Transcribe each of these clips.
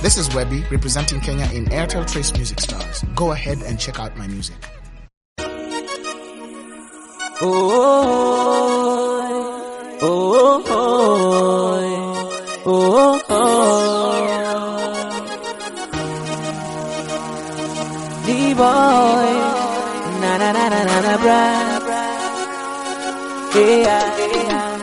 This is Webby representing Kenya in Airtel Trace Music Stars. Go ahead and check out my music. Oh, oh, oh, oh, oh, D-boy, na na na na na na bra, yeah, yeah.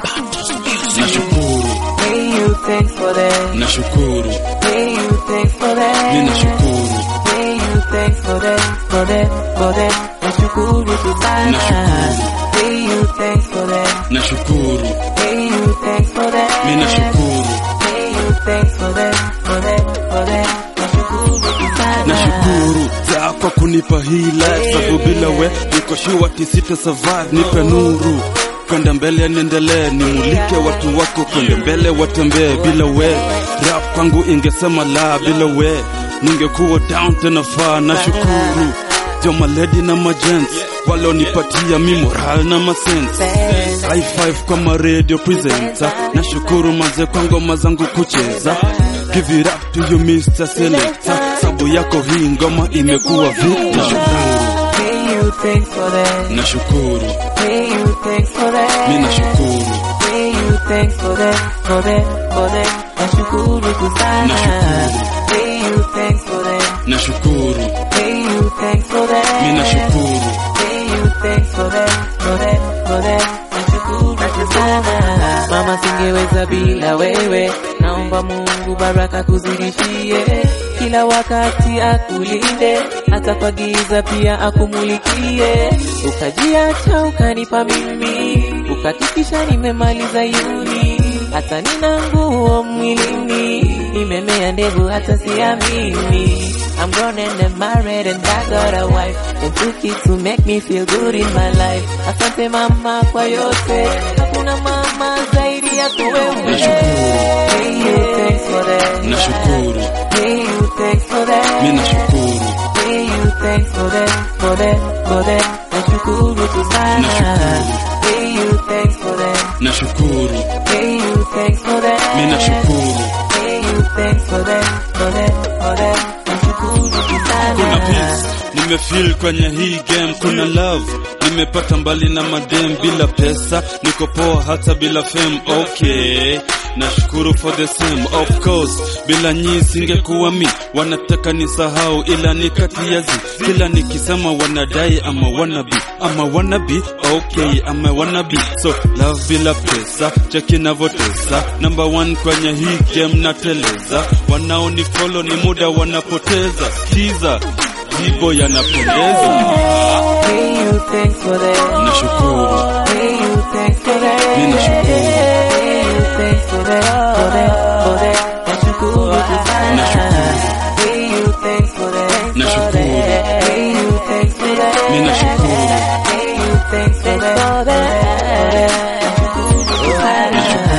Nashukuru, Hey, you thanks for that. nashukuru, Hey, you thanks for that. mi nashukuru, Hey, you thanks for that, for that, for that. Nashukuru tu sana. Nashukuru. Hey, you thanks for that. nashukuru, Hey, you thanks for that. mi nashukuru, Hey, you thanks for that, for that, for that. Nashukuru tu sana. nashukuru za kwa kunipa hii life, sababu bila we niko sure tisita survive, nipe nuru kwenda mbele, niendelee, nimulike watu wako kwenda mbele, watembee bila we. Rap kwangu ingesema la, bila we ningekuwa down tena faa. Nashukuru jo maledi na magents walonipatia mi moral na masense High five kwa ma radio presenter Nashukuru maze kwa ngoma zangu kucheza Give it up to you Mr. Selector Sabu yako hii ngoma imekuwa vita Nashukuru, Hey, you thanks for that. nashukuru, Hey, you thanks for that. mi nashukuru, Hey, you thanks for that, for that, for that. Nashukuru tu sana. Nashukuru. Hey, you thanks for that. nashukuru, Hey, you thanks for that. mi nashukuru, Hey, you thanks for that, for that, for that. Nashukuru tu sana. Mama, singeweza bila wewe, naomba Mungu baraka kuzidishie, kila wakati akulinde, hata kwa giza pia akumulikie. Ukajiacha ukanipa mimi, ukahakikisha nimemaliza yuni, hata nina nguo mwilini, nimemea ndevu hata siamini. I'm grown and I'm married and I got a wife and two kids to make me feel good in my life. Asante mama kwa yote, hakuna mama zaidi yako wewe. Nashukuru. Hey, you thanks for that. nashukuru, Hey, you thanks for that. mi nashukuru, Hey, you thanks for that, for that, for that. Nashukuru tu sana. Nashukuru. Hey, you thanks for that. nashukuru, Hey, you thanks for that. mi nashukuru. Hey, you thanks for that, for that, for that. Nashukuru tu sana. kuna peace nimefeel kwenye hii game kuna love nimepata mbali na madem bila pesa niko poa hata bila fame okay nashukuru for the same of course bila nyii singekuwa mi wanataka nisahau ila ni kati ya zi kila nikisema wanadai ama wanabi ama wanabi okay ama wanabi so love bila pesa cheki navotesa number one kwenye hii game nateleza wanaonifollow ni muda wanapoteza skiza jibo yanapendeza Hey, you thanks for that. nashukuru Hey, you thanks for that. Mi nashukuru. Hey, you thanks for that, for that, for that. Nashukuru tu sana. Nashukuru. Hey, you thanks for that. Nashukuru. Hey, you thanks for that. Mi nashukuru. Hey, you thanks for that, for that. Nashukuru tu sana.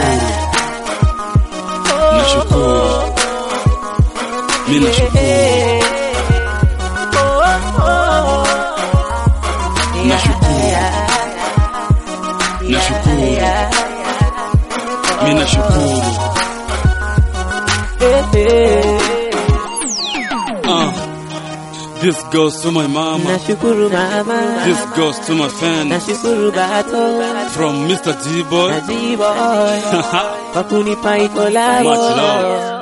nashukuru mi nashukuru Nashukuru. Nashukuru. mi nashukuru uh, this goes to my mama Nashukuru mama. this goes to my fans Nashukuru bato. from Mr. D-Boy Najiboy. Kwa kunipa iko lavo. Much love.